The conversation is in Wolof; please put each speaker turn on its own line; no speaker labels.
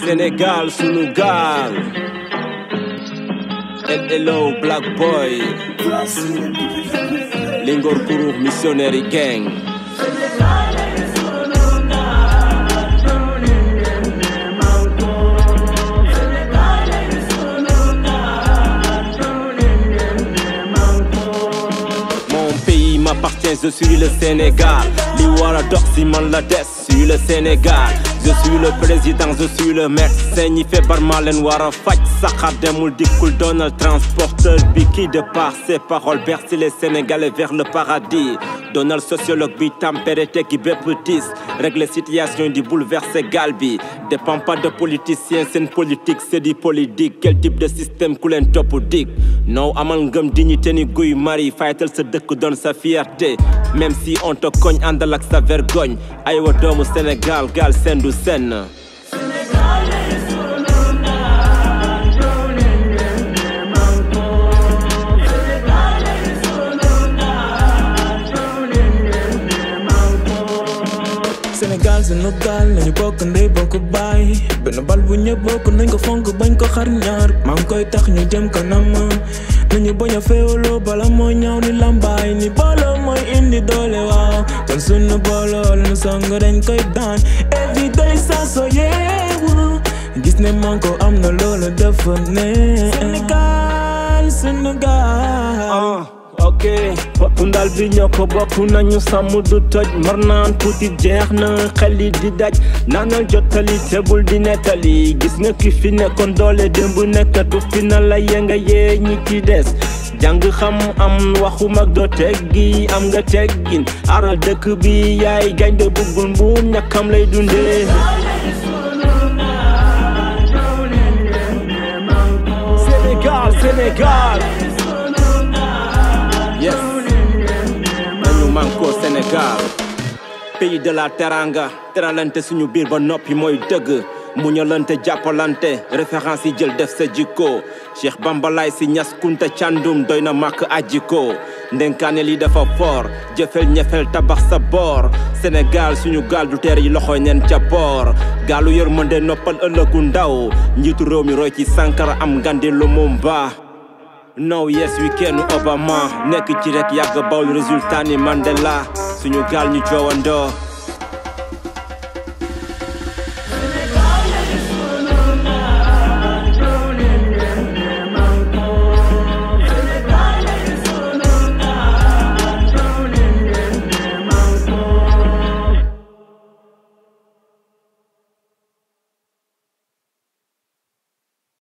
Sénégal sunu gaal hello black boy Lingor Kuru missionary gang Mon pays m'appartient, je suis le Sénégal. Li wara dox si man la des, je suis le Sénégal. Je suis le président, je suis le médecin ñi feebar maa leen war a faj saxaar demul dikkul doonal transporteur bi qui de par ses paroles berce les Sénégalais vers le paradis doonal sociologue bi tempéré tekki bépp tiis régler situation di bouleverser gal bi dépend pas de politicien seen politique c'est du politique quel type de système ku leen topp dig non amal ngëm dignité ni guy mari faytal sa dëkk doon sa fierté même si on te cogne àndal ak sa vergogne aywa doomu Sénégal gal seen du senn
Sénégal sunu gaal nañu bokk ndey bokk baay benn bal bu ñëpp bokk nañ ko fonk bañ ko xar ñaar maa ngi koy tax ñu jëm kanam nañu bañ a féewaloo bala mooy ñaaw ni lambaay ni booloo mooy indi doole waaw kon sunu booloo lu song dañ koy daan everyday saa soo yeewu gis ne man ko am na loolu dafa ne Sénégal sunu gaal
ah ok boppu ndal bi ñoo ko bokk nañu sàmm du toj mar naan tuuti jeex na xel yi di daj naanal jottali tebul di nettali gis nga ki fi nekkoon doole démb nekkatu fi na la yenga yee ñi ci des jàng xam am waxu mag doo teggi am nga teggin aral dëkk bi yaay gaynde buggul mbuum ñàkkam lay dundee Sénégal Sénégal yes nañu manko Sénégal pays de la teranga teralante suñu biir ba noppi mooy dëgg muñalante jàppalante référence yi jël def sa jikko Cheikh Bambalaay si ñas kunta càndum doy na màkk ajiko ndenkaane li dafa foor jëfel ñefel tabax sa boor Sénégal suñu gaal du teer yi loxo neen ca boor gaalu yërmande noppal ëllëgu ndaw njiitu réew mi roy ci Sankara am ngandi lu mu mbaa no yes weekend Obama nekk ci rek yàgg bawul résultat ni Mandela suñu gaal ñu joowandoo